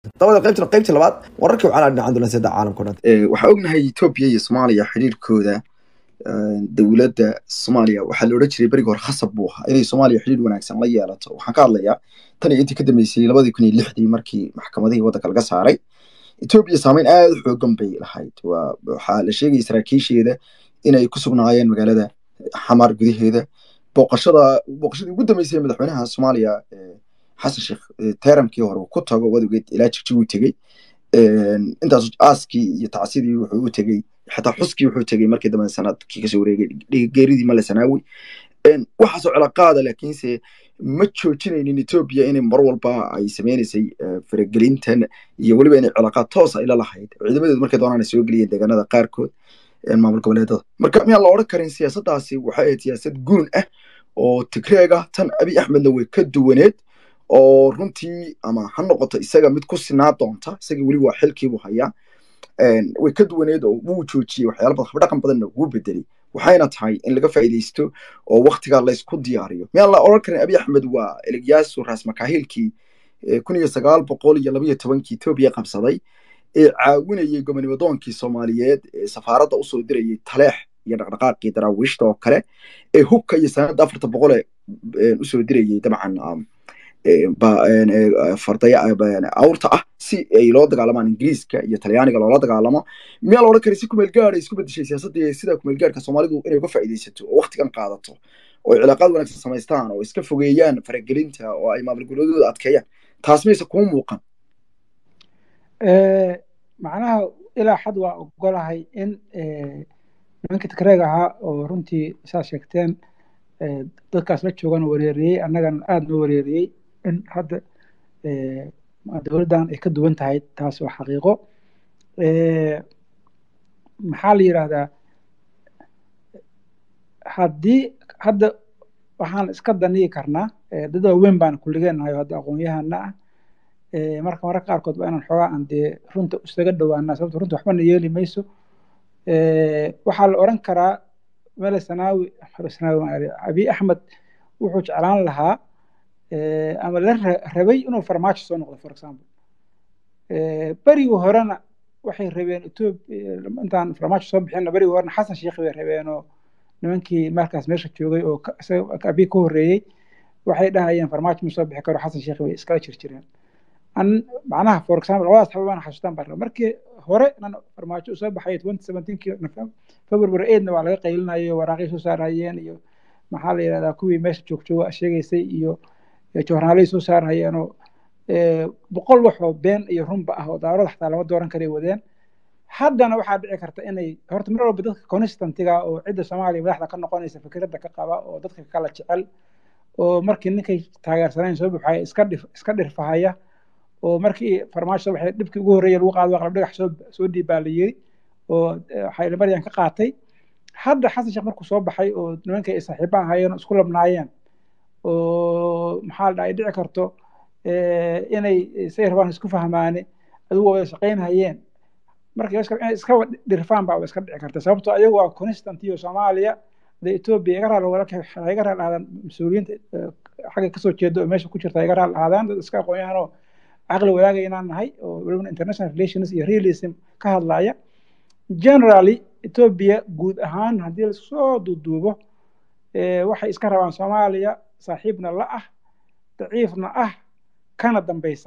dabada qaybtana qaybtii labaad wararkii waxaa la dhinacan doona sida caalamka o dhan waxaa ognahay etoobiya iyo soomaaliya xidhiirkooda dowladda soomaaliya waxaa la odhan jiray berigi hore khasab buu ahaa inay soomaaliya xidhiir wanaagsan la yeelato waxaan ka hadlayaa tan iyo intii ka dambeysay labadii kun iyo lixdii markii maxkamadihii waddanka laga saaray etoobiya saameyn aada u xoogan bay lahayd waxaa la sheegaya saraakiisheeda inay ku sugnaayeen magaalada xamar gudaheeda booqashada booqashadii ugu dambeysay madaxweynaha soomaaliya xasan sheekh teramkii hore ku tago wadogeed ilaa jigji uu tegey intaas aaskii iyo tacsidii wuxuu u tegey xataa xuskii wuxuu tegey markii dambe sanadkii kasoo wareegay geeridii male sanaawi waxaasoo cilaaqaada laakiinse ma joojinaynin etoobiya inay mar walba ay sameynaysay faragelintan iyo weliba inay cilaaqaad toos ay la lahayd ciidamadeedu markay doonaan ay soo geliyeen deegaanada qaarkood maamul goboleedada marka miyaan la odhan karin siyaasaddaasi waxay ahayd siyaasad guun ah oo tigreega tan abiy axmedna way ka duwaneed oo runtii ama ha noqoto isaga mid ku sinaa doonta isagii weli waa xilkiibuu hayaa way ka duwaneed oo wuu joojiyey waxyaala badan habdhaqan badanna wuu bedelay waxayna tahay in laga faa'iidaysto oo waktigaa laysku diyaariyo miyaan la odhan karin abiy axmed waa eligyaasu raas makaahilkii kun iyo sagaal boqol iyo labayo tobankii etoobiya qabsaday ee caawinayay gobonibadoonkii soomaaliyeed ee safaaradda usoo dirayay taleex iyo dhaqdhaqaaqii daraawiishta oo kale ee hubka iyo sanadda afarta boqole usoo dirayay dabcan fardaya awrta ah si ay loo dagaalamaan ingiriiska iyo talyaaniga loola dagaalamo miyaa la odhan kara si kumeel gaad ay isku bedeshay siyaasadda sida kumeel gaadhka soomaalidu inay uga faa'iidaysato oo waktigan qaadato oo cilaaqaad wanaagsan samaystaan oo iska fogeeyaan faragelinta oo ay maamul goboleedooda adkeeyaan taas mayse kuu muuqan macnaha ilaa xad waa ogolahay in nimankii tigreeg ahaa oo runtii saad sheegteen dadkaas la joogan wareeriyey annagana aada noo wareeriyey in hadda dowladdan ay ka duwan tahay taas waa xaqiiqo maxaa la yidhaahdaa haddii hadda waxaan iska daniyi karnaa dad waaweyn baan kulligeennahay hadda aqoon-yahana ah marka mararka qaarkood waa inaan xoogaa aan dee runta isaga dhowaanaa sababto runta waxbana yeeli mayso waxaa la odhan karaa mele sanaawi sanaawi abiy axmed wuxuu jeclaan lahaa ama la rabay inuu farmaajo soo noqdo for example berigii horena waxay rabeen etoobiya intaan farmaajo soo bixinna berigii horena xasan sheekh bay rabeenoo nimankii markaas meesha joogay oo abiy ka horreeyey waxay dhahayeen farmaajo ma soo bixi karo xasan sheekh bay iskala jir jireen macnaha for example labadaas xaba baan xasuustaan baan markii hore nan farmaajo soo baxay twenty seventeenkii february eightna waa laga qaylinayo waraaqay soo saarayeen iyo maxaa la yidhahdaa kuwii meesha joogjooga sheegaysay iyo joornaalay soo saarayeenoo boqol wax oo been iyo runba ah oo daarada xataa lama dooran karay wadeen haddana waxaa dhici karta inay horta mar walba dadka constantiga oo cidda soomaaliya madaxda ka noqonaysa fikradda ka qaba oo dadka kala jecel oo markii ninkay taageersanayn soo buxaya iska dhif iska dhirfahaya oo markii farmaajo soo baxay dhibkii ugu horreeya lagu qaado qalab dhagax soo soo dhiibaa la yiri oo waxay maryan ka qaatay hadda xasan sheekh markuu soo baxay oo nimankay ay saaxiiba ahaayeen oo isku labnaayeen oo maxaa la dhaha ay dhici karto inay say rabaan isku fahmaane adigu wada shaqaynhayeen marka inay iska dhirfaan baa iska dhici karta sababtoo ayagu waa constant iyo soomaaliya de etoobiya iga raal walaalka iga raal ahaadaan mas-uuliyiinta xagga kasoo jeeda oo meesha ku jirta iga raal ahaadaan dad iska aqoon-yahanoo caqli wadaagaya inaan nahay oo weliba international relations iyo realism ka hadlaya generally etoobiya guud ahaan haddii lasoo duuduubo waxay iska rabaan soomaaliya saaxiibna la ah daciifna ah kana dambeysa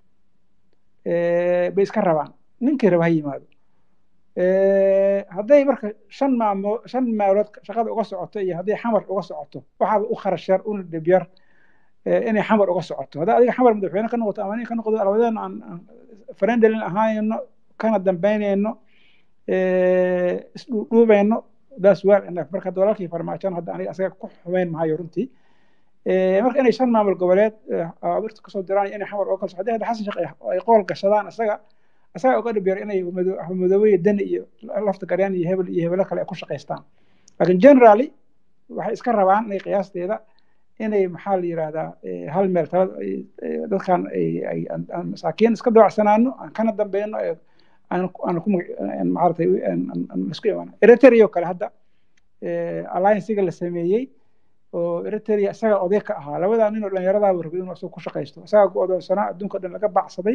bay iska rabaan ninkii raba ha yimaado hadday marka shan maamo shan meelood shaqada uga socoto iyo hadday xamar uga socoto waxaaba u kharash yar una dhib yar inay xamar uga socoto haddaa adiga xamar madaxweyne ka noqoto ama nin ka noqdo labadeena aan farendalin ahaayno kana dambeynayno isdhuudhuubayno that's well enough marka walaalkii farmaajoon hadda aniga asaga ku xumeyn mahayo runtii marka inay shan maamul goboleed awirta kasoo diraan inay xamar uga kalso haddii hadda xasan sheekh ay qool gashadaan isaga isaga uga dhib yar inay madoobe dani iyo lafta garyaan iyo hebel iyo hebelo kale ay ku shaqaystaan laakiin generally waxay iska rabaan inay qiyaasteeda inay maxaa la yidhahdaa hal meel tala dadkan aan masaakiin iska doocsanaano aan kana dambeyno aan ku maaratay isku imaano eritrea oo kale hadda alliancega la sameeyey oo eritrea isaga oday ka ahaa labadaa nin oo dhallinyaradaaba rabay inuu isaga ku shaqaysto isaga ku odoonsanaa adduunka dhan laga bacsaday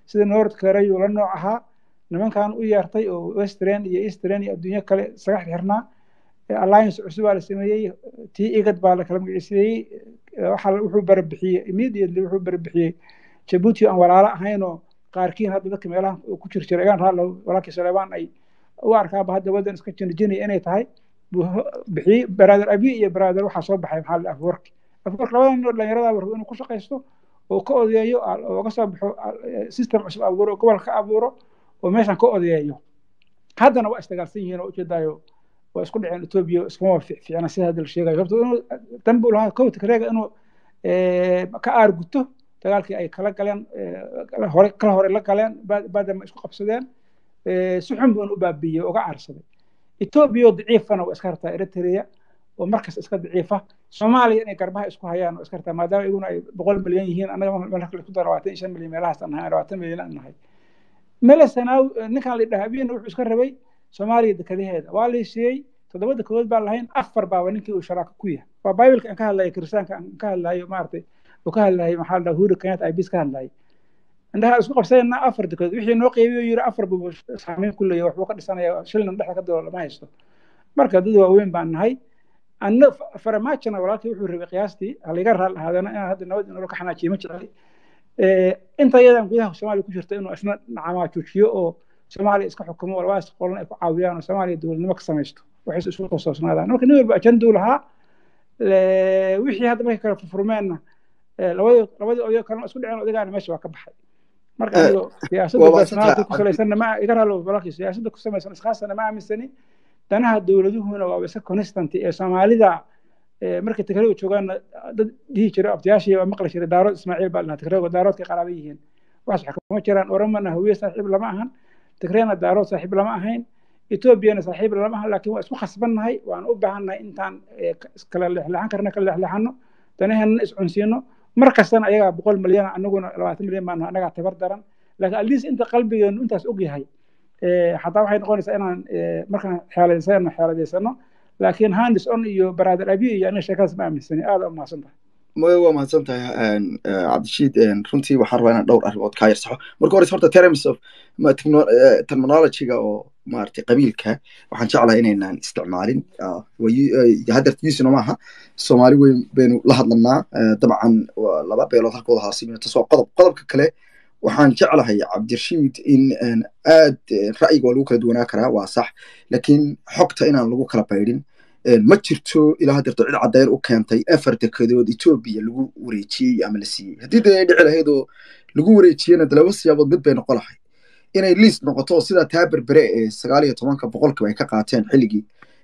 sida north korea la nooc ahaa nimankan u yeertay oo western iyo eastern iyo adduunyo kale isaga xirnaa alliance cusub baa la sameeyey tii igad baa la kala magiciiseeyey waxa wuxuu barabixiyey immediately wuxuu barabixiyey jabuuti aan walaalo ahaynoo qaarkiin hadda dadka meelaha ku jir jira igaan raadlo walaalkii saleebaan ay u arkaaba hadda waddan iska jinijinaya inay tahay buu bixiyey brother abi iyo brother waxaa soo baxay maxaa la afwork afwork labadan nin oo dhalinyarada warbo inuu ku shaqaysto oo ka odeeyo oo ka soo baxo system cusub abuuro oo gobol ka abuuro oo meeshan ka odeeyo haddana waa isdagaalsan yihiin oo ujeedaayo waa isku dhaceen etoobiya iskuma fiicna sida hadda la sheegayo horta inuu danbu lahaa kowta kareega inuu ka aarguto dagaalkii ay kala galeen hore kala hore la galeen baadama isku qabsadeen si xun buuna u baabiiyey uga caarsaday etoobiya oo daciifana waa iska hartaa eritrea oo markas iska daciifa soomaaliya inay garbaha isku hayaan oo iska hartaa maadaama iguna ay boqol milyan yihiin annaga marka laisku daro labaatan iyo shan milyan meelahaas aan nahay labaatan milyan aan nahay mele sanaaw ninkan la dhaha abiyana wuxuu iska rabay soomaaliya dekadaheeda waa la siiyey toddoba dekedood baan lahayn afar baaba ninkii uu sharaaka ku yahay waa bibleka aan ka hadlayo kiristaanka aan ka hadlayo maaragtay uu ka hadlayo maxaa la dhaha huri kenyatta ibis ka hadlayo indhaha isku qabsanayna afar dekedood wixii noo qeybiyo yiri afar buu saameyn ku leeyahay waxbuu ka dhisanaya shilnan dhexda ka dalo lama haysto marka dad waaweyn baan nahay anna faramaajana walaalkii wuxuu rabay qiyaastii haliga raal ahaadana inaan hadda nabad inuu ka xanaajiyo ma jecli inta iyadan gudaha soomaaliya ku jirta inuu isna nacamaa joojiyo oo soomaaliya iska xukumo walbaas qolan ay ku caawiyaan oo soomaaliya dowladnimo ka samaysto waxay isu qosoosnaadaan marka nin walba ajanduu lahaa wixii hadda markay kala furfurmeenna labadii labadii odayo kalena isku dhiceen odagaana meesha waa ka baxay marka anigo siyaasadda personality ku salaysanna ma iga raalo walaalkii siyaasadda ku samaysan iskaasana ma aaminsani danaha dowladuhuna waa iska constant ee soomaalida markay tigrayga joogaanna dad dhihi jira abtiyaashii waa maqli jiray daarood ismaaciil baa dhahaa tigrayga daaroodkay qaraaba yihiin waxaas waxa kuma jiraan oramana hawiye saaxiib lama ahan tigrayna daarood saaxiib lama ahayn etoobiyana saaxiib lama ahan laakiin waa isku khasbannahay waan u baahannahay intaan kala leexleexan karna kala leexleexano danaheenna iscunsiino mar kastana ayagaa boqol milyan anaguna labaatan milyan baan annagaa tabar daran laakiin at least inta qalbigeenu intaas og yahay xataa waxay noqonaysaa inaan markaan xeeladeysano xeeladeysano laakiin handis on iyo brother abi iyo aniga sheekadaas ma aaminsani aada u mahadsan tahay waa mahadsan tahay cabdishiid runtii waxaan rabaa inaan dhowr arrimood kaa yarsaxo marka hore horta terms of terminologyga oo maaragtay qabiilka waxaan jeclahay inaynaan isticmaalin haddeer yusino maaha soomaali weyn baynu la hadlanaa dabcan laba beelood halkooda haasimiyo tas waa qodob qodobka kale waxaan jeclahay cabdirashiid in aad ra'yiga waa lagu kala duwanaa karaa waa sax laakiin xogta inaan lagu kala baydhin ma jirto ilaa haddeerto cid caddeyn u keentay afar dekedood etoobiya lagu wareejiyey ama la siiyey haddii dee ay dhici lahayd oo lagu wareejiyena de laba siyaabood mid bay noqon lahayd inay liist noqoto sidaa taa berbere ee sagaal iyo tobanka boqolkiiba ay ka qaateen xilligii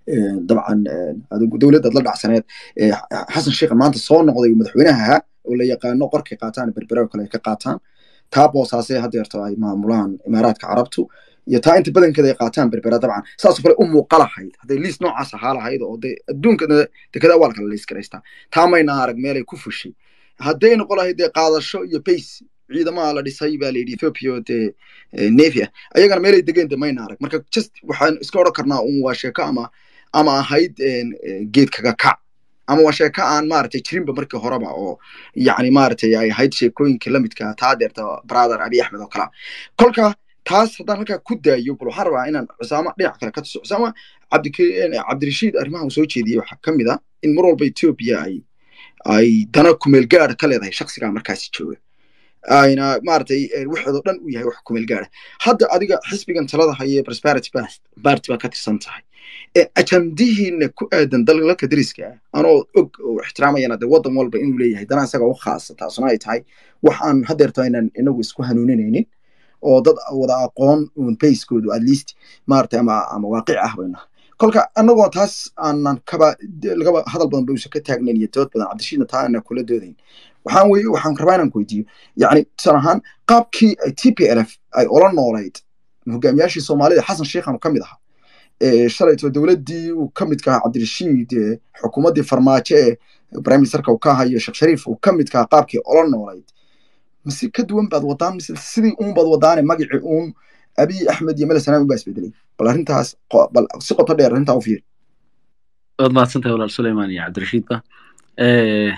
dabcan dowladdaad la dhacsaneed xasan sheikh maanta soo noqday madaxweynaha oo la yaqaano qorkay qaataan berbere oo kale ay ka qaataan taa boosaasee haddeerto ay maamulaan imaaraadka carabtu iyo taa inta badankeeda ay qaataan berbera dabcan saasoo kale u muuqa lahayd hadday liis noocaas ahaa lahayd oo de adduunka dekada waa lakala liis garaystaa taa mayna arag meelay ku fushay hadday noqon lahayd dee qaadasho iyo bays ciidamaha la dhisay baa layidhi ethiopia oo dee navy ah ayagana meelay degeen de mayna arag marka just waxaan iska odhan karnaa un waa sheeko ama ama ahayd geed kaga kac ama waa sheeko aan maaragtay jirinba markii horeba oo yacni maaragtay ay ahayd sheekooyinkii lamidka taa deerta brother abi axmed oo kala kolka taas haddaan halkaa ku daayo bal waxaan rabaa inaan cusaama dhinac kale ka tuso cusaama cabdirashiid arrimaha uu soo jeediyey waxaa ka mid ah in mar walba ethiopia ay ay dana kumeel gaara ka leedahay shaksigaa markaasi jooga ayna maaragtay waxoodoo dhan u yahay wax kumeel gaara hadda adiga xisbigan talada haye prosperity party baa ka tirsan tahay ajandihiina ku aadan dalalka dariska ah anoo og oo ixtiraamayana de waddan walba inuu leeyahay dana isaga u khaasa taasuna ay tahay wax aan haddeerto aynan inagu isku hanuuninaynin oo dad wada aqoon un bayskoodu at least maaragtay ama ama waaqic ah bayna kolka annagoo taas aanan kaba lagaba hadal badan ba uusan ka taagnayn iyo dood badan cabdishiidna taa aanan kula doodayn waxaan weye waxaan rabaa inaan ku weydiiyo yacni tusaale ahaan qaabkii ay t p l f ay ola noolayd hogaamiyaashii soomaalida xasan sheikhan ka mid ahaa shalayto dowladdii uu ka midka ahaa cabdirashiid xukuumaddii farmaajo ee prime ministerka uu ka hayo sheekh shariif uu ka midka ahaa qaabkii ola noolayd mise ka duwan baad wadaan mise sidii uun baad wadaane magicii uun abiy axmed iyo mele sanaan ubaa isbedelay bal arrintaas bal si qoto dheer arrintaa u fiiri waad mahadsantahay walaal suleyman iyo cabdirashiidba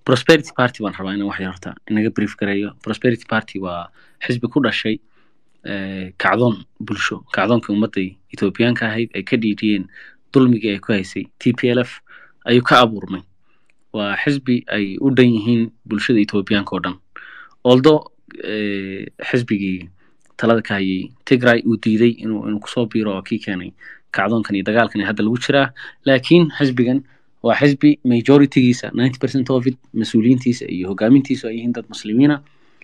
prosperity party baan rabaa inaan wax yar horta inaga brief gareeyo prosperity party waa xisbi ku dhashay eh, kacdoon bulsho kacdoonkii ummadda ethoobiyaanka ahayd ay ka dhiidhiyeen dulmigii ay ku haysay t p l f ayuu ka abuurmay waa xisbi ay u dhan yihiin bulshada ethoobiyaanka oo dhan although eh, xisbigii talada ka hayay tigray uu diiday inuu inuu kusoo biiro oo kii keenay kacdoonkan iyo dagaalkan ee hadda lagu jiraa laakiin xisbigan waa xisbi majoritygiisa ninety percent of it mas-uuliyiintiisa iyo hogaamintiisu ay yihiin dad muslimiina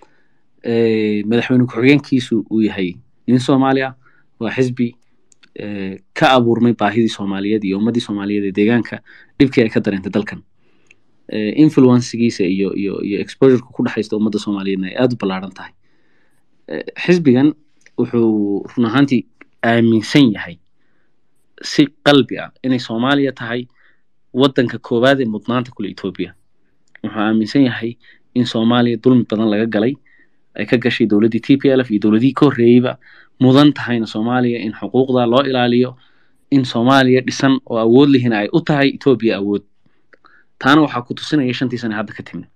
Eh, madaxweyne ku-xigeenkiisu uu yahay nin soomaaliya waa xisbi eh, ka abuurmay baahidii soomaaliyeed iyo ummadii soomaaliyeed ee deegaanka dhibkii ay ka dareentay dalkan Eh, influencegiisa iyo iyo iyo exposureka ku dhexaysta ummadda soomaaliyeedna ay aada u ballaaran tahay Eh, xisbigan wuxuu run ahaantii aaminsan yahay si qalbi ah inay soomaaliya tahay wadanka koowaad ee mudnaanta kule etoobiya wuxuu aaminsan yahay in soomaaliya dulmi badan laga galay ay ka gashay dowladdii t p l f iyo dowladihii ka horreeyeyba mudan tahayna soomaaliya in xuquuqda loo ilaaliyo in soomaaliya dhisan oo awood lihina ay u tahay etoobiya awood taana waxaa ku tusinaya shantii sane hadda ka timid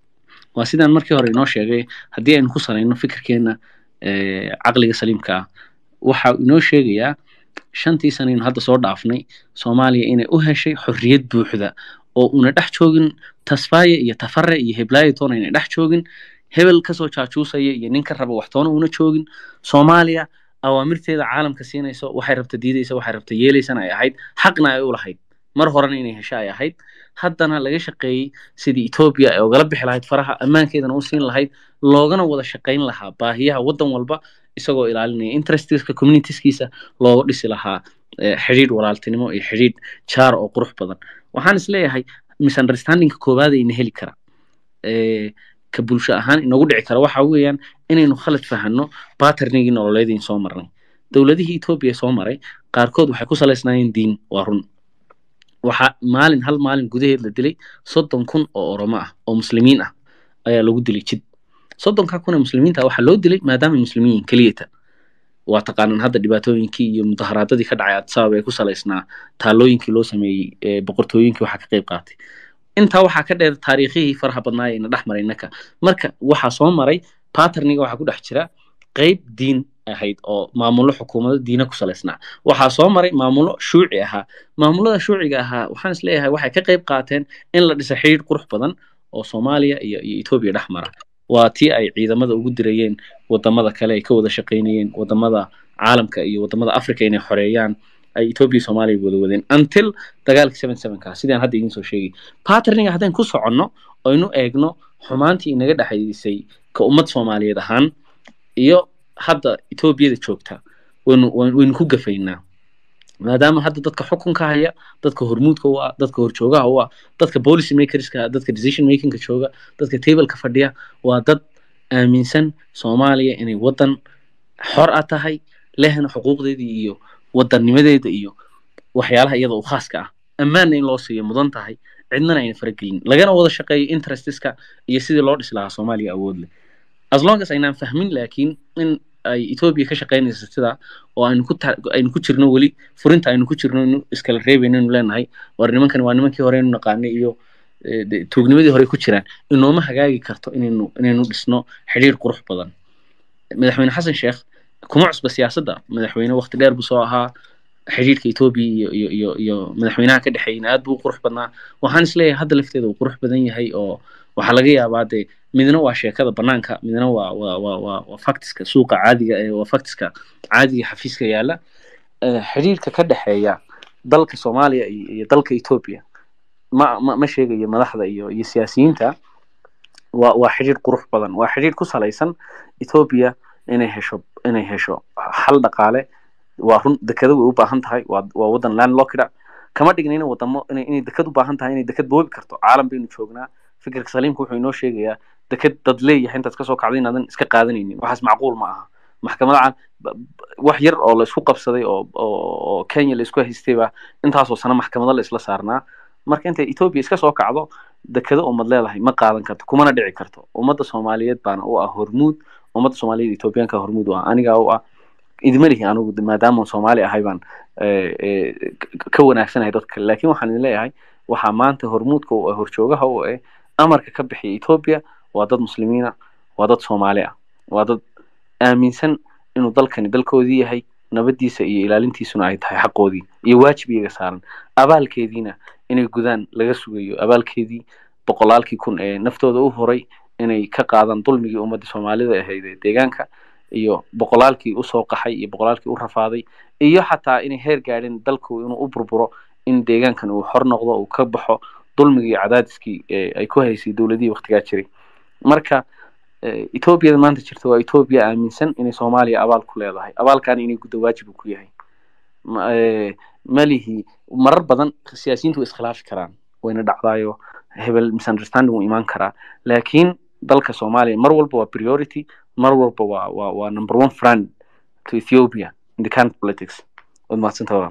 waa sidaan markii hore inoo sheegay haddii aynu ku salayno fikirkeena eh, caqliga saliimka ah waxa uu inoo sheegayaa shantii sanaynu hadda soo dhaafnay soomaaliya inay u heshay xorriyad buuxda oo una dhex joogin tasfaaye iyo tafare iyo heblaayo toona inay dhex joogin hebel kasoo jaajuusaya iyo nin ka raba waxtoona una joogin soomaaliya awaamirteeda caalamka siinayso waxay rabta diidaysa waxay rabta yeelaysana ay ahayd xaqna ay u lahayd mar horena inay hesho ay ahayd haddana laga shaqeeyey sidii etoobiya ay ogala bixi lahayd faraha ammaankeedana u siin lahayd loogana wada shaqayn lahaa baahiyaha waddan walba isagoo ilaalinaya interestiska communitieskiisa looga dhisi lahaa eh, xidhiidh walaaltinimo iyo xidhiidh jaar oo qurux badan waxaan isleeyahay misunderstandingka koowaad ayna heli kara eh, ka bulsho ahaan inagu dhici kara waxa weeyaan inaynu khalad fahanno paternigii nololeediin soo marnay dowladihii etoobiya soo maray qaarkood waxay ku salaysnaayeen diin waa run waxaa maalin hal maalin gudaheed la dilay soddon kun oo oromo ah oo muslimiin ah ayaa lagu dilay jid soddonka kun ee muslimiinta waxaa loo dilay maadaama ay muslimiin yihiin keliyata waa taqaanaan hadda dhibaatooyinkii iyo mudaharaadadii ka dhacay addisababa ee ku salaysnaa taalooyinkii loo sameeyey ee boqortooyinkii waxaa ka qayb qaatay intaa waxaa ka dheer taariikhihii faraha badnaa ee na dhex maray innaka marka waxaa soo maray paterniga waxaa ku dhex jira qeyb diin ahayd oo maamulo xukuumado diina ku salaysnaa waxaa soo maray maamulo shuuci ahaa maamulada shuuciga ahaa waxaan isleeyahay waxay ka qayb qaateen in la dhisa xidhiidh qurux badan oo soomaaliya iyo iyo etoobiya dhex mara waa tii ay ciidamada ugu dirayeen wadamada kale ay ka wada shaqaynayeen wadamada caalamka iyo wadamada africa inay xoreeyaan ay etoobiya soomaaliya wada wadeen until dagaalkii seven sevenka sidaan hadda idiin soo sheegay paterniga haddaan ku soconno oynu eegno xumaantii inaga dhexaysay ka ummad soomaaliyeed ahaan iyo hadda etoobiyada joogta waynu waynu ku gafaynaa maadaama hadda dadka xukunka haya dadka hormuudka u ah dadka horjoogaha u ah dadka policy makerska dadka decision makingka jooga dadka tableka fadhiya waa dad aaminsan soomaaliya inay wadan xor a tahay lehna xuquuqdeedii iyo wadannimadeeda iyo waxyaalaha iyada u khaaska ah ammaanna in loo siiyo mudan tahay cidnana ayna faragelin lagana wada shaqeeyo interestiska iyo sidii loo dhisi lahaa soomaaliya awood leh as long as aynaan fahmin laakiin in ay etoobiya ka shaqaynayso sidaa oo aynu ku aynu ku jirno weli furinta aynu ku jirno inu iskala reebayno inu leenahay war nimankan waa nimankii hore inu naqaanay iyo tuugnimadii hore ku jiraan inooma hagaagi karto inaynu inaynu dhisno xidhiir qurux badan madaxweyne xasan sheekh kuma cusba siyaasadda madaxweyne waqti dheer buu soo ahaa xidhiirka etoobiya iyo iyo iyo iyo madaxweynaha ka dhexeeyna aad buu u qurux badnaa waxaan isleeyahay hadda lafteeda uu qurux badan yahay oo waxaa laga yaabaa dee midna waa sheekada banaanka midna waa waa waa waa waa factiska suuqa caadiga ee waa factiska caadiga xafiiska yaala xidhiirka ka dhexeeya dalka soomaaliya iyo iyo dalka etoobiya ma ma ma sheegayo madaxda iyo iyo siyaasiyiinta waa waa xidhiir qurux badan waa xidhiir ku salaysan etoobiya inay hesho inay hesho xal dhaqaale waa run dekado way u baahan tahay waa waa wadan landlockida kama dhignayna wadamo inay inay dekad u baahan tahay inay dekad boobi karto caalam baynu joognaa fikirka saliimka wuxuu inoo sheegayaa deked dad leeyahay intaad kasoo kacday inaadan iska qaadanaynin waxaas macquul ma aha maxkamada wax yar oo la isku qabsaday oo oo kenya la isku haystayba intaasoo sano maxkamado la isla saarnaa marka intay etoobiya iska soo kacdo dekado ummad leedahay ma qaadan karto kumana dhici karto ummadda soomaaliyeed baana u ah hormuud ummadda soomaaliyeed etoobiyaanka hormuud u ah anigaa u ah idima lihi anigu maadaama soomaali ahay baan ka wanaagsanahay dadka laakiin waxaan idin leeyahay waxaa maanta hormuudka u ah horjoogaha u eh amarka ka bixiya etoobiya waa dad muslimiina waa dad soomaali ah waa dad aaminsan inuu dalkani dalkoodii yahay nabadiisa iyo ilaalintiisuna ay tahay xaqoodii iyo waajib iyaga saaran abaalkeediina inay gudaan laga sugayo abaalkeedii boqolaalkii kun ee naftooda u horay inay ka qaadaan dulmigii ummadda soomaalida ahayd ee deegaanka iyo boqolaalkii usoo qaxay iyo boqolaalkii u rafaaday iyo xataa inay heer gaadhin dalku inuu u burburo in deegaankan uu xor noqdo uu ka baxo dulmigii iyo cadaadiskii ay ku haysay dowladihii waktigaa jiray marka etoobiyada maanta jirta waa etoobiya aaminsan inay soomaaliya abaal ku leedahay abaalkaana inay guddo waajib ku yahay malihi marar badan siyaasiyiintu way iskhilaafi karaan wayna dhacdaayo hebel misunderstanding wuu imaan karaa laakiin dalka soomaaliya mar walba waa priority mar walba waa waa waa number one friend to ethiopia in the current politics waad mahadsanta walaal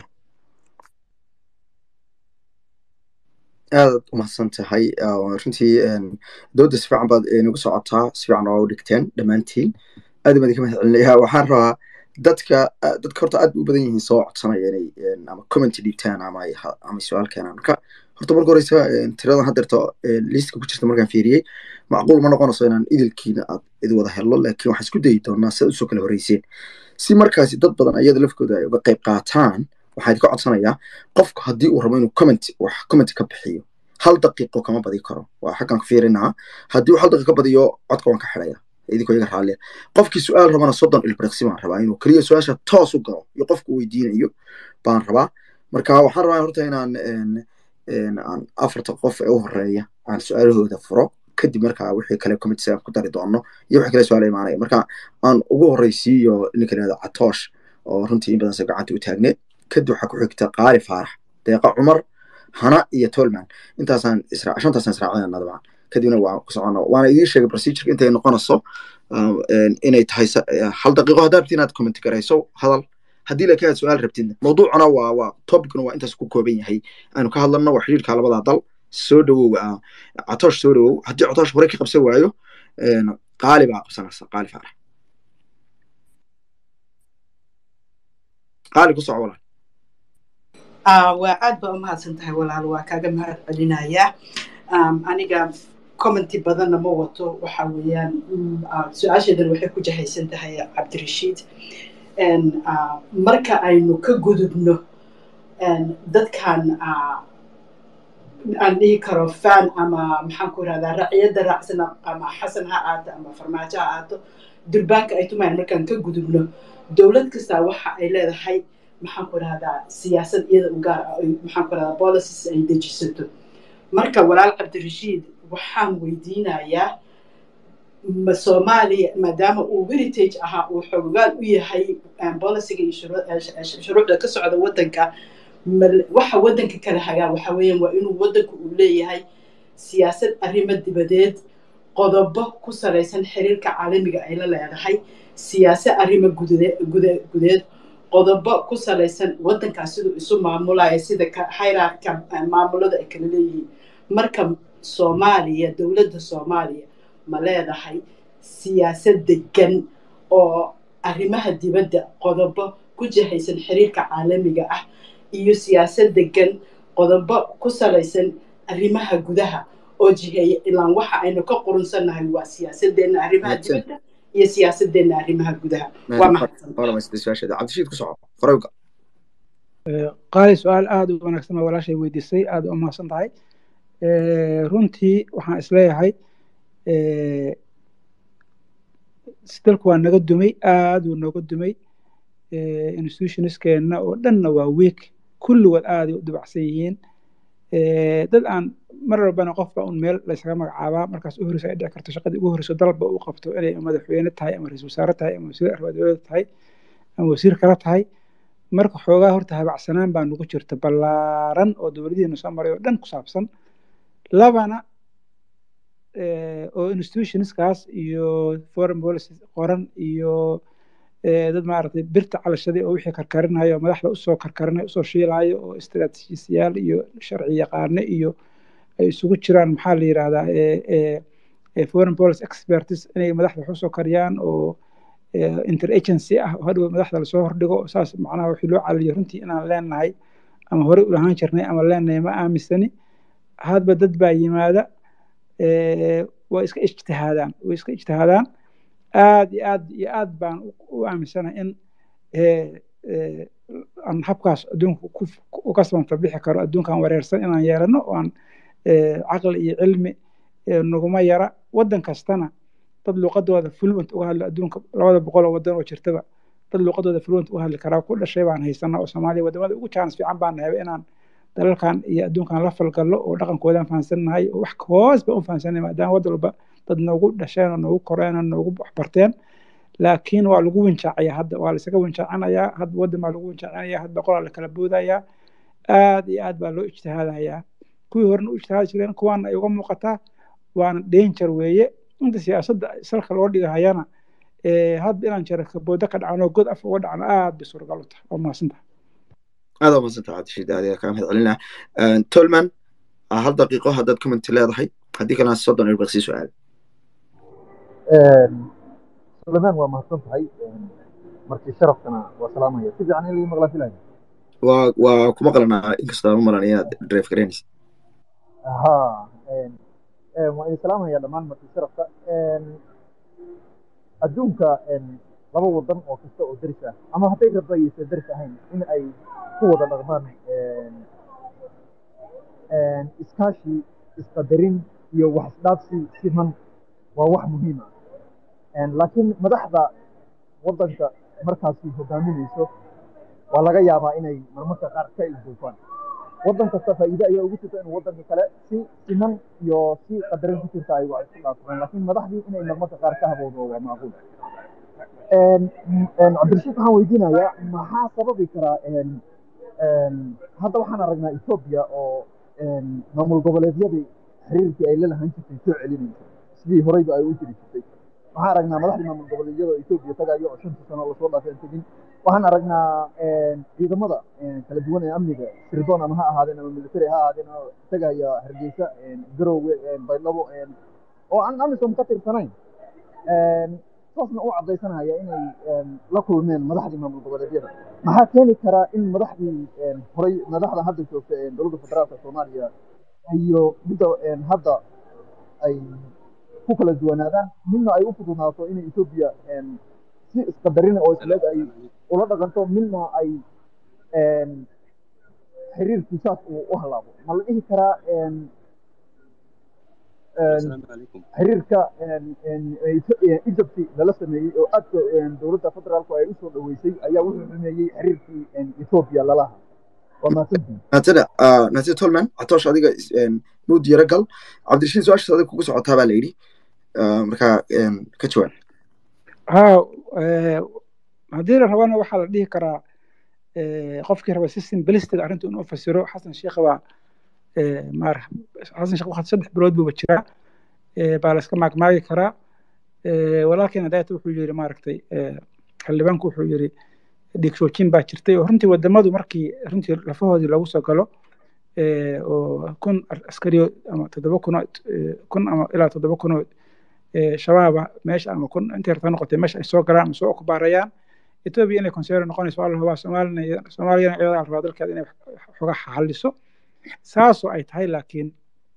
aadaad umahadsan tahay runtii dooda si fiican baad nagu socotaa si fiican oo u dhigteen dhammaantiin aad baan idinka mahad celinaya waxaan rabaa dadka dadka horta aad u badan yihiin soo codsanaya inay ama comment dhiibtaan ama ama su-aal keenaan marka horta marka horeysa tiradan haddeerta liistka ku jirta markaan fiiriyey macquul ma noqonayso inaan idilkiina aad idi wada hello laakiin waxaan isku dayi doonaa si aad usoo kala horeyseen si markaasi dad badan ayada lafkooda ay uga qayb qaataan waxaa idinka codsanayaa qofku haddii uu rabo inuu comment wax comment ka bixiyo hal daqiiqo kama badi karo waa xaggan ka fiirinaa haddii uu hal daqiiqo ka badiyo codka waan ka xidhaya idinkoo iga raalliya qofkii su-aal rabana soddon ilbiriqsi baan rabaa inuu keliya su-aasha toos u galo iyo qofku weydiinayo baan rabaa marka waxaan rabaa horta inaan aan afarta qof ee u horeeya aan su-aalahooda furo kadib markaa wixii kale committee aan ku dari doono iyo wixii kale su-aal imaanaya marka aan ugu horreysiiyo ninka la yihahdo catoosh oo runtii in badan se gacanta u taagneed kadib waxaa ku xigta qaali faarax deeqa cumar hana iyo tolman intaasaan isra shantaasaan israacdana dabcan kadibna waa ku socono waana idiin sheegay procedureka intay noqonayso inay tahay hal daqiiqo haddaa rabti inaad comment garayso hadal haddii laakiin aad su-aal rabtidna mawduucuna waa waa topicuna waa intaas ku kooban yahay aanu ka hadlano waa xiriirka labada dal soo dhawow catoosh soo dhawow haddii catoosh hore ka qabsan waayo qaali baa qabsanaysa qaali faarax qaali ku soco walaal waa aad baa umahadsan tahay walaal waa kaaga mahad celinayaa aniga commenty badanna ma wato waxa weeyaan su-aasheedan waxay ku jahaysan tahay cabdirashiid marka aynu ka gudubno dadkan aan dhihi karo fan ama maxaan ku irahdaa raciyadda raacsan ama xasan ha aato ama farmaajo ha aato durbaanka ay tumayaan markaan ka gudubno dowlad kastaa waxa ay leedahay maxaan ku irahdaa siyaasad iyada u gaar ah maxaan ku irahdaa policies ay dejisato marka walaal cabdirashiid waxaan weydiinayaa ma soomaaliya maadaama uu heritage ahaa uu xoogaal u yahay boliciga iyo shuruucda ka socda waddanka waxa waddanka kala hagaa waxa weeyaan waa inuu waddanku uu leeyahay siyaasad arrimo dibadeed qodobo ku salaysan xiriirka caalamiga ay la leedahay siyaasad arrimo gudeed qodobo ku salaysan waddankaas siduu isu maamulaya sida hayraarka maamulada ay kala leeyihiin marka soomaaliya dowladda soomaaliya ma leedahay siyaasad degan oo arrimaha dibadda qodobo ku jahaysan xiriirka caalamiga ah iyo siyaasad degan qodobo ku salaysan arrimaha gudaha oo jiheeya ilaan waxa aynu ka qurunsannahay waa siyaasadeenna arrimaha dibadda iyo siyaasadeenna arrimaha gudaha waa mahadsancabdishiid ku soco horeyga qaali su-aal aada u wanaagsan oo walaashay weydiisay aada u mahadsan tahay runtii waxaan isleeyahay dalku waa naga dumay aada uu nooga dumay institutionskeenna oo dhanna waa week kulligood aaday u dibacsan yihiin dad aan mar walbana qofba un meel laysaga magacaabaa markaas u horeysa ay dhici karto shaqadii ugu horeyso dalba uu qabto inay madaxweyne tahay ama ra-isul wasaare tahay ama wasiir arrimaha tahay ama wasiir kale tahay marka xoogaa horta habacsanaan baa nagu jirta ballaaran oo dowladihiina soo maray oo dhan ku saabsan labana oo institutionskaas iyo foreign policy qoran iyo dad maaragtay birta calashaday oo wixii karkarinayo oo madaxda usoo karkarinayo usoo shiilayo oo istaraatiijiyaal iyo sharci yaqaane iyo ay isugu jiraan maxaa la yidhahdaa foreign policy experts inay madaxda wax usoo kariyaan oo interagency ah oo hadhow madaxda lasoo hordhigo saas macnaha wixii loo caliyo runtii inaan leenahay ama horey u lahaan jirnay ama leenahay ma aaminsani hadba dad baa yimaada way iska ijtihaadaan way iska ijtihaadaan aad iyo aad iyo aad baan u aaminsanahay in aan habkaas adduunka uga samanta bixi karo adduunkan wareersan inaan yeelano oo aan caqli iyo cilmi naguma yara waddan kastana dad luuqadooda fluent uga hadla adduunka labada boqol oo waddan oo jirtaba dad luuqadooda fluent uga hadli karaa ku dhashay baan haysana oo soomaaliya wadamada ugu chance fiican baan nahay inaan dalalkan iyo adduunkan la falgallo oo dhaqankoodan fahansannahay oo wax hoos baan u fahansannahay maadaama waddan walba dad noogu dhasheen oo noogu koreen oo noogu waxbarteen laakiin waa lagu winjaacaya hadda waa laisaga winjaacinayaa hadda waddan baa lagu winjaacinaya hadda qolaa la kala boodayaa aad iyo aad baa loo ijtihaadayaa kuwii horena u ijtihaadi jireen kuwaana ay uga muuqataa waana danger weeye inta siyaasadda salka loo dhigahayana hadda inaan jira kaboodo ka dhacno god af uga dhacno aad bay suuragal u tahay waa mahadsantaha aad waa mahadsantaha cabdishiid aad ayaa kaa mahad celinaa tolman hal daqiiqo haddaad commenti leedahay haddii kalena soddon ilbaq sii su-aal sulaymaan waa mahadsan tahay markii sharafkana waa salaamaya si fiican in lii maqlaan filaya waa waa ku maqlanaa inkastoo aan u malan inaad drive garaynaysa ha waan idin salaamaya dhammaan markii sharafka adduunka laba wadan oo kasta oo deris ah ama hadday rabba ayaysan deris ahayn in ay ku wada dhaqmaan iskaashi isqadarin iyo wax isdhaafsi siman waa wax muhiim ah laakiin madaxda waddanka markaasi hogaaminayso waa laga yaabaa inay marmarka qaar ka ilduufaan waddan kasta faa'iide ayaa ugu jirta inuu waddanka kale si siman iyo si qadarin ku jirta ay wax isku dhaafsadaan laakiin madaxdii inay marmarka qaar ka habowdo waa macquul cabdirashiid waxaan weydiinayaa maxaa sababi karaa hadda waxaan aragnaa etoobiya oo maamul goboleedyadii xiriirkii ay la lahaan jirtay soo celinaysa sidii horeyba ay u jiri jirtay waxaan aragnaa madaxdii maamul goboleedyada oo etoobiya tagayo oo shanta sano lasoo dhaafay aan tegin waxaan aragnaa ciidamada kala duwan ee amniga sirdoon ama ha ahaadeen ama military ha ahaadeen oo tagaya hargeysa garowe baydhabo oo aan amisom ka tirsanayn saasna u caddaysanaya inay la kulmeen madaxdii maamul goboleedyada maxaa keeni karaa in madaxdii horey madaxda hadda joogta dowladda federaalka soomaaliya iyo midda hadda ay ku kala duwanaadaan midna ay u fududnaato inay etoobiya si isqadarina oo isleeg ay ula dhaqanto midna ay xiriirkii saas uu u halaabo ma la dhihi karaa xiriirka egypt lala sameeyey oo aadka dowladda federaalku ay usoo dhaweysay ayaa wuxuu xumeeyey xiriirkii etoobiya lalaha waa mahadsantihin natada natada tolman catoosh adiga muu diiro gal cabdirashiid su-aashaas adiga kugu socotaa baa la yidhi markaa ka jawaab ha haddii la rabana waxaa la dhihi karaa qofkii raba si simbilistic arrinta inuu fasiro xasan sheekh baa maar xasan sheekh waqti saddex bilood buuba jiraa baa la iska maagmaagi karaa walaalkiina daata wuxuu yiri maaragtay xildhibaanku wuxuu yiri dhiigsoojin baa jirtay oo runtii wadamadu markii runtii lafahoodii lagu soo galo oo kun askariyo ama toddoba kuno kun ama ilaa toddoba kunoo shabaaba meesha ama kun intii rabta noqotay meesha ay soo galaan ama soo okubaarayaan etoobiya inay konseero noqonayso waa la hubaa soomaalina soomaaliyana iyada la rabaa dalkeeda inay xoga xaliso saasoo ay tahay laakiin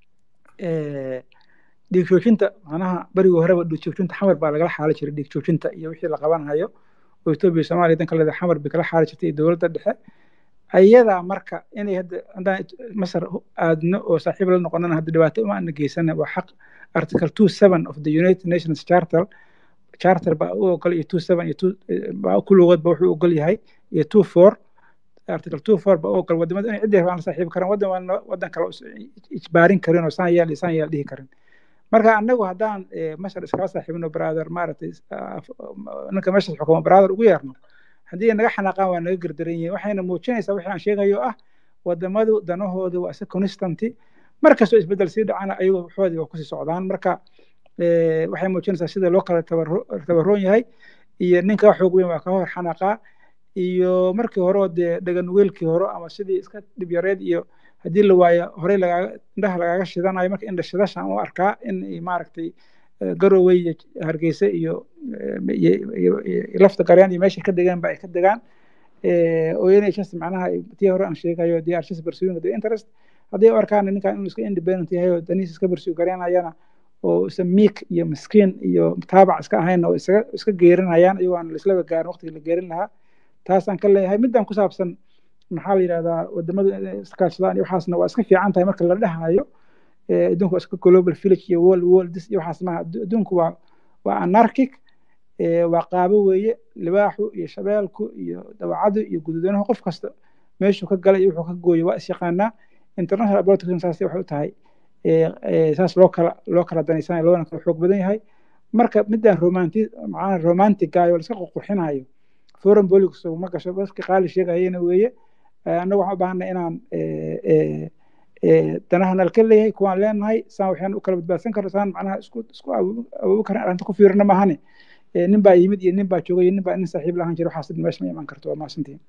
dhiig joojinta macnaha berigii horeba dhiig joojinta xamar baa lagala xaali jiray dhiig joojinta iyo wixii la qabanhayo oo etoobiya soomaaliya danka leeda xamar bay kala xaali jirtay iyo dowladda dhexe ayadaa marka inay hadda haddaan masar aadno oo saaxiib la noqonana hadda dhibaato uma ana geysana waa xaq article two seven of the united nations charter charter baa u ogol iyo two seven iyo two baa kulligood ba wuxuu ogol yahay iyo two four article two four baa u ogol wadamada inay ciddi rabaan la saaxiibi karaan waddan waan waddan kale ijbaarin karin oo saan yeel saan yeel dhihi karin marka anagu haddaan masar iskala saaxiibno brother maaragtay ninka meeshaas xukumo brother ugu yeerno haddii naga xanaaqaan waa naga gardaran yihiin waxayna muujinaysaa wixii aan sheegayo ah wadamadu danahoodu waa isa constanty markastoo isbeddel sii dhacana ayagu waxoodii waa kusii socdaan marka waxay muujinaysaa sida loo kala tabaroon yahay iyo ninka xoog weyn waa ka hor xanaaqaa iyo markii hore oo dee dhaganugeelkii hore ama sidii iska dhib yareed iyo haddii la waayo horey lagaaga indhaha lagaaga shidanayo marka indha shidashan u arkaa in maaragtay garowe iyo hargeysa iyo lafta garyaan iyo meeshay ka degaan ba ay ka degaan oo inay just macnaha tii hore aan sheegayo they are just pursuing the interest haddii u arkaan ninkan inuu iska independent yahay oo danihiisa iska pursue garyanayana oo isa miik iyo miskiin iyo taabac iska ahayn oo isaga iska geerinayaan iyagoo aan laislaba gaarin waqtigii la geerin lahaa taasaan ka leeyahay middan ku saabsan maxaa la yidhahdaa wadamadu inay iskaashadaan iyo waxaasna waa iska fiican tahay marka la dhahayo adduunku waa iska global village iyo world world this iyo waxaas maaha adduunku waa waa anarchic waa qaabo weeye libaaxu iyo shabeelku iyo dawacadu iyo guduudanahu qof kasta meeshuu ka galay iyo wuxuu ka gooyay waa isyaqaanaa international politics saas waxay u tahay saas loo kala loo kala danaysanaya loona kala xoog badan yahay marka midaan romanti macnaha romantigayo la iska qurqurxinayo foreign politics ma gasho baski qaali sheegayena weeye annaga waxaan u baahanay inaan danahana ka leeyahay kuwaan leenahay saan waxaan u kala badbaadsan karno saan macnaha isku isku awoobi karan arrinta ku fiirina maahane nin baa yimid iyo nin baa joogay iyo nin baa nin saaxiib lahaan jira waxaas meesha ma iman karto waa mahadsantihin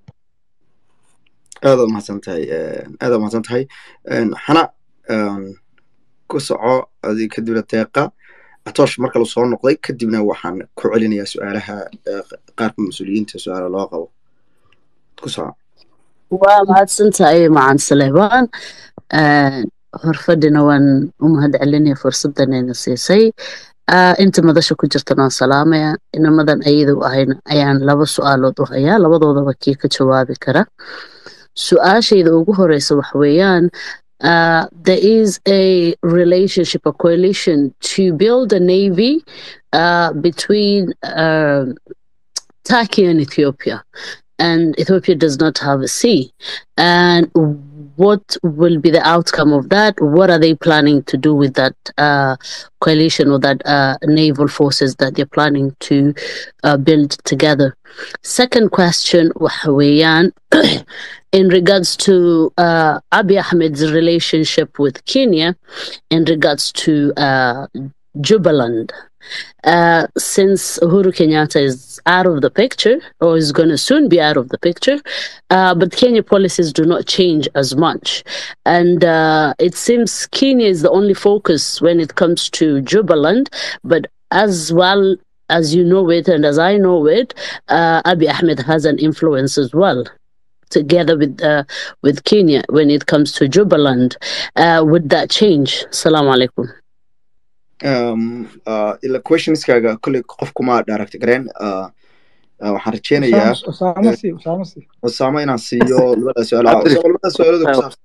aad waa mahadsan tahay aad waa mahadsan tahay xana ku soco adi kadibna deeqa atoosh marka la soo noqday kadibna waxaan ku celinayaa su-aalaha qaarka mas-uuliyiinta su-aala loo qabo ku soco waa mahadsan tahay macan saleebaan horfadhina waan u mahad celinaya fursadanayna siisay inta madasha ku jirtana waan salaamaya inamadan ayada u ahayna ayaan laba su-aalood u hayaa labadoodaba kii ka jawaabi kara su-aashayda ugu horeysa waxa weeyaan Uh, there is a relationship, a coalition to build a navy uh, between uh, Turkey and Ethiopia. And Ethiopia does not have a sea. And what will be the outcome of that? What are they planning to do with that coalition or that naval forces that they're planning to build together? Second question, Wahawiyan, in regards to uh, Abiy Ahmed's relationship with Kenya, in regards to uh, Jubaland. Uh, since Uhuru Kenyatta is out of the picture, or is going to soon be out of the picture, uh, but Kenya policies do not change as much. And uh, it seems Kenya is the only focus when it comes to Jubaland, but as well as you know it and as I know it, uh, Abiy Ahmed has an influence as well together with uh, with Kenya when it comes to Jubaland. Uh, would that change? Assalamu alaikum. um, uh, ila questionskaaga kolley qofkuma direct gareen uh, uh, waxaan rajeynayaa usaamo si usaamo si usaamo inaan siiyo labada su-aal labada su-aalada ku saabsan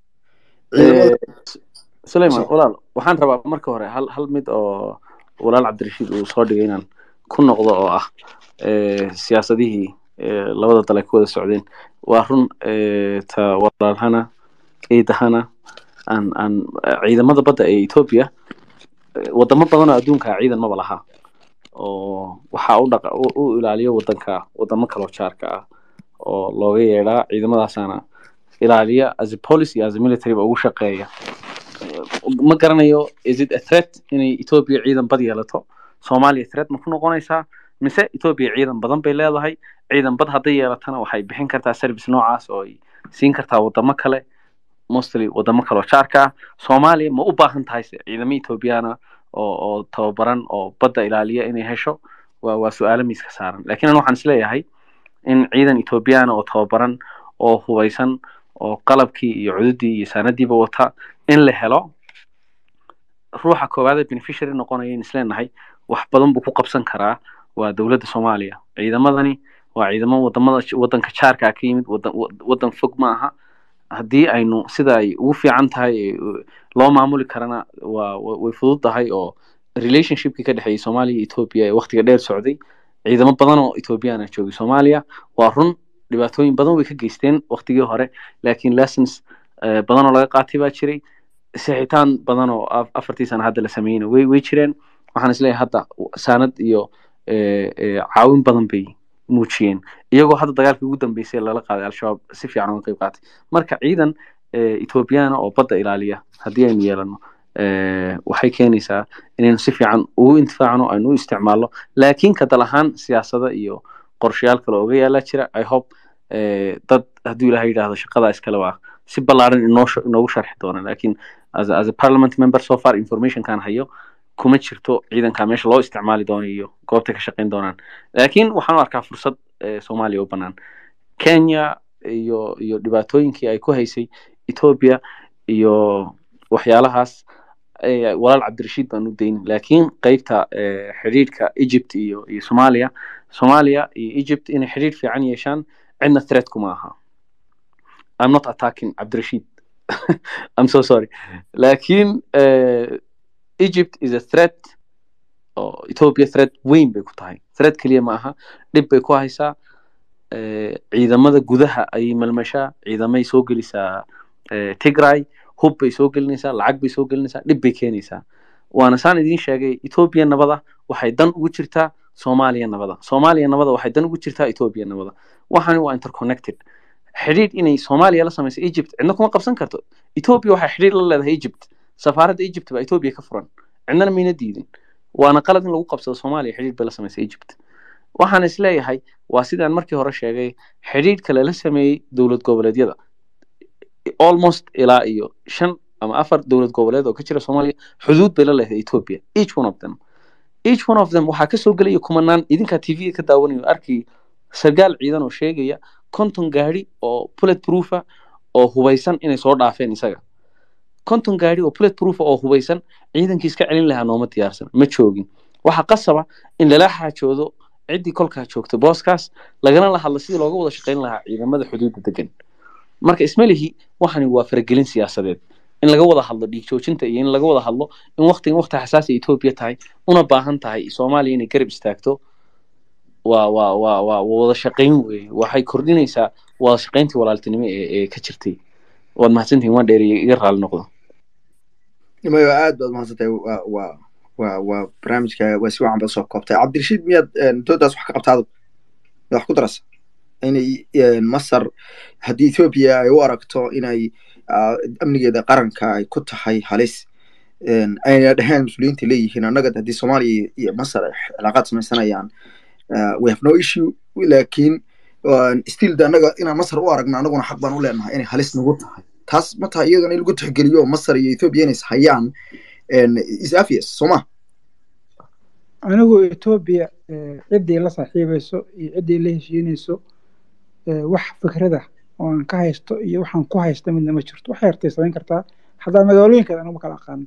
sulayman walaal waxaan rabaa marka hore hal hal mid oo walaal cabdirashiid uu soo dhigay inaan ku noqdo oo ah siyaasadihii labada dal ay ku wada socdeen waa run ta walaalhana ciidahana aan aan ciidamada badda ee ethiopia wadamo badan oo adduunka ciidan maba laha oo waxaa u dhaqa u ilaaliyo wadanka wadamo kaloo jaarka ah oo looga yeedhaa ciidamadaasana ilaaliya as a policy as a military ba ugu shaqeeya ma garanayo is it a threat inay ethiopia ciidan bad yeelato soomaaliya threat ma ku noqonaysaa mise ethiopia ciidan badan bay leedahay ciidan bad hadday yeelatana waxay bixin kartaa service noocaas oo ay siin kartaa wadamo kale mostly wadamo kaloo jaarka ah soomaaliya ma u baahan tahay se ciidamo ethoobiyaana oo oo tababaran oo badda ilaaliya inay hesho waa waa su-aalo miiska saaran lakin an waxaan isleeyahay in ciidan ethoobiyaana oo tababaran oo hubaysan oo qalabkii iyo cududii iyo saanadiiba wata in la helo ruuxa koowaadee beneficiary noqonaya in isleenahay wax badan buu ku qabsan karaa waa dowladda soomaaliya ciidamadani waa ciidamo wadamada wadanka jaarka ka yimid wadan fog ma aha haddii aynu sida ay ugu fiican tahay loo maamuli karana waa way fudud tahay oo relationshipkii ka dhexeeyay soomaaliya iyo ethiopia ee waktiga dheer socday ciidamo badan oo ethoobiyaana joogay soomaaliya waa run dhibaatooyin badan way ka geysteen waktigii hore laakiin lessons badan oo laga qaatay baa jiray sixitaan badan oo afartii sana hadda la sameeyeyna way way jireen waxaan isleeyahay hadda saanad iyo caawin badan bay muujiyeen iyagoo hadda dagaalkii ugu dambeysay lala qaaday al-shabaab si fiican uga qayb qaatay marka ciidan ethoobiyaana oo badda ilaaliya haddii aynu yeelano waxay keenaysaa inaynu si fiican ugu intifaacno aynu u isticmaalno laakiin ka dal ahaan siyaasada iyo qorshayaal kale oga yaalaa jira i hope dad hadduu ilahay yidhaahdo shaqadaa iskale waa si ballaaran inoo inoogu sharxi doona laakiin as a, as a parliament member so far informationkan hayo kuma jirto ciidanka meesha loo isticmaali doono iyo goobta ka shaqayn doonaan laakiin waxaan u arkaa fursad soomaaliya u bannaan kenya iyo iyo dhibaatooyinkii ay ku haysay ethiopia iyo waxyaalahaas eh, walaal cabdirashiid baan u dayn laakiin qeybta eh, xidhiidhka egypt iyo iyo soomaaliya soomaaliya iyo egypt inay xidhiidh fiican yeeshaan cidna threat kuma aha i'm not attacking cabdirashiid i'm so sorry laakiin eh, egypt is a threat oo ethiopia threat weyn bay ku tahay threat keliya ma aha dhib bay ku haysaa eh, ciidamada gudaha ayay malmashaa ciidamay soo gelisaa eh, tigray hub bay soo gelinaysaa lacag bay soo gelinaysaa dhib bay keenaysaa waana saan idiin sheegay ethiopia nabada waxay dan ugu jirtaa soomaaliya nabada soomaaliya nabada waxay dan ugu jirtaa ethiopia nabada waxani waa interconnected xidhiidh inay soomaaliya la samayso egypt cidna kuma qabsan karto ethiopia waxay xidhiidh la leedahay egypt safaaradda egypt baa ethiopia ka furan cidnana mayna diidin waana qalad in lagu qabsado soomaaliya xidhiidh bay la samaysay egypt waxaan isleeyahay waa sidaan markii hore sheegay xidhiidhka lala sameeyey dowlad goboleedyada almost ilaa iyo shan ama afar dowlad goboleed oo ka jira soomaaliya xuduud bay la leedahay ethiopia each one of them each one of them waxaa kasoo gelaya kumanaan idinkaa tv ka daawanayo arkay sargaal ciidan oo sheegaya konton gaari oo bullet proofa oo hubaysan inay soo dhaafeen isaga konton gaari oo bullet proofa oo hubaysan ciidankii iska celin lahaa nooma diyaarsan ma joogin waxaa qasaba in lala xaajoodo ciddii kolkaa joogta booskaas lagana la hadlo sidii looga wada shaqayn lahaa ciidamada xuduudda degan marka ismalihi waxani waa faragelin siyaasadeed in laga wada hadlo dhiig joojinta iyo in laga wada hadlo in waqtigan waqti xasaasi etoobiya tahay una baahan tahay soomaaliya inay garab istaagto waa waa waa waa waa wada shaqayn weeye waxay kordhinaysaa wada shaqayntii walaaltinimo ee ee ka jirtay waad mahadsantihin waan dheeriye iga raali noqdo mayo aad baad mahadsantahay waa waa waa waa barnaamijka waa si wacan baad soo koobtay cabdirashiid miyaad doodaas wax ka qabtaado miyaad wax ku darasa inay masar haddii ethoobia ay u aragto inay ah, amnigeeda qaranka ay ku tahay halis ayna dheheen mas-uuliyiinta leeyihiin annaga haddii soomaaliya iyo masar ay cilaaqaad samaysanayaan ah, we have no issue laakiin still de annaga inaan masar u aragno annaguna xaq baan u leenahay inay halis nagu tahay taas ma tahay iyadana in lagu tixgeliyo masar iyo ethoobia inay is hayaan is obvious soo ma anigu etoobiya ciddii la saaxiibayso iyo ciddii la heshiinayso eh, wax fikrada oo aan ka haysto iyo waxaan ku haysta midna ma jirto waxay hartay samayn kartaa hataa magaalooyinkeeda anigu ma kala aqaano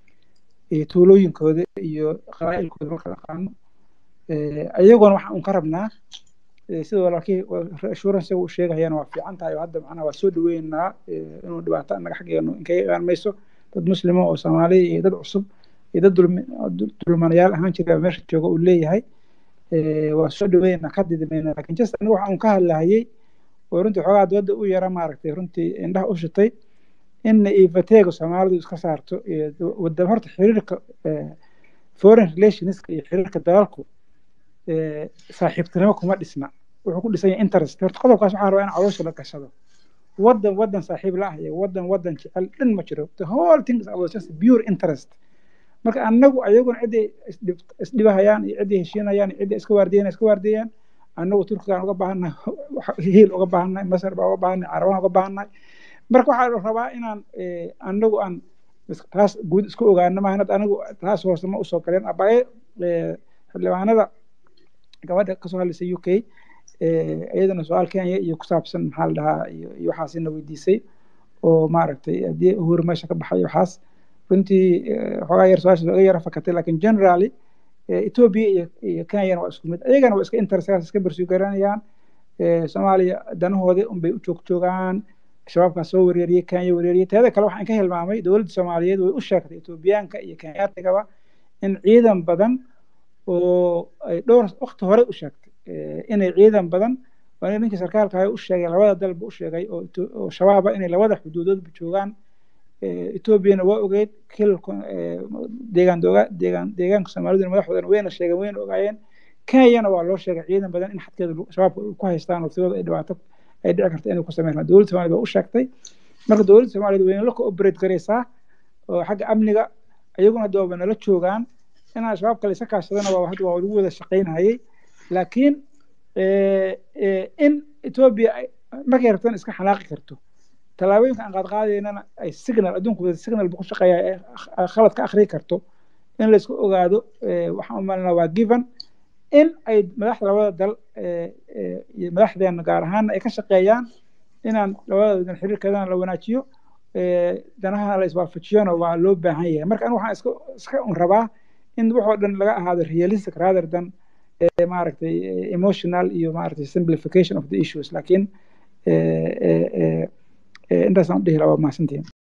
iyo tuulooyinkooda iyo qabaa'ilkooda ma kala aqaano Eh, ayaguna waxaan un ka rabnaa eh, sida walaalkii assurance uu sheegayana waa fiican tahay oo hadda macnaha waa soo dhaweynaynaa eh, inuu dhibaato annaga xaggeenu inkaga imaan mayso dad muslima oo soomaaliya iyo dad cusub iyo dad dulmi- dul- dulmanayaal ahaan jira meesha jooga uu leeyahay Eh, waa soo dhaweynaynaa ka didimayna lakin just aniga waxa un ka hadlahayay oo runtii xoogaa dooda u yara maaragtay runtii indhaha u shitay in ifateega soomaalidu iska saarto iyo wada horta xiriirka eh, foreign relationska iyo xiriirka dalalku eh, saaxiibtinimo kuma dhisna wuxuu ku dhisan yahay interest horta qodobkaas waxaan rabaa in caloosha la gashado wadan wadan saaxiib la ah iyo wadan wadan jecel dhan ma jiro the whole thing is about just pure interest marka annagu ayaguna ciddii isdhib- isdhibahayaan iyo ciddii heshiinayaan iyo ciddii iska waardiyan iska waardiyaan annagu turkigaan uga baahannahay hiil uga baahannahay masar baa uga baahannahay carabaan uga baahannahay marka waxaa la rabaa inaan eh, annagu aan is- taas guud isku ogaano maahan hadda anigu taas hoose ma usoo galeen abaye eh, xildhibaanada gabadha kasoo hadlaysay u k eh, iyadana su-aal kenya iyo ku saabsan maxaa la dhahaa iyo iyo waxaasina weydiisay oo maaragtay haddii uhuru meesha ka baxay waxaas runtii eh, xoogaa yar su-aasha iga yara fakatay lakin generally eh, ethiopia iyo iyo kenyana waa isku mid ayagana waa iska interestgaas iska bersugaranayaan soomaaliya danahooda unbay u joog joogaan shabaabkaa soo wereeriyey kenya wereeriyey teeda kale waxaan ka hilmaamay dowladda soomaaliyeed way u sheegtay etoobiyaanka iyo kenyatigaba in ciidan badan oo ay dhowr waqti hore u sheegtay eh, inay ciidan badan waa nin ninkii sarkaalka ahaa u sheegay labada dalba u sheegay oo Etho- oo shabaaba inay labada xuduudoodba joogaan Eh, etoobiyana waa ogeyd kilka eh, deegaan dooga deegaan deegaanka soomaaliduna madaxdoodana wayna sheegeen wayna ogaayeen kenyana waa loo sheegay ciidan badan in xadkeeda lagu- shabaabka ay ku haystaan waqtigooda ay dhibaato ay dhici karto inay ku sameyn dowladda soomaaliyed waa u sheegtay marka dowladda soomaaliyeed wayna la cooperate garaysaa oo xagga amniga iyaguna hadda waaba nala joogaan inaan shabaab kale isa kaashadana waa hadda waa lagu wada shaqaynayay laakiin eh, eh, in etoobiya ay- markay rabtaan iska xanaaqi karto tallaabooyinka aan qaad qaadaynana ay signal adduunku wada signal buu ku shaqeeyaa ee kh- khalad ka akhriyi karto in laysku ogaado eh, waxaan u malinaa waa given in ay madaxda labada dal eh, eh, iyo madaxdeena gaar ahaan ay ka shaqeeyaan inaan labada wadan xiriirkeedana la wanaajiyo danaha la iswaafajiyona waa loo baahan yahay marka anigu waxaan iska iska un rabaa in waxoo dhan laga ahaado realistic rather than maaragtay emotional iyo maaragtay simplification of the issues laakiin intaasaan u dhihi lahaa waa mahadsantihin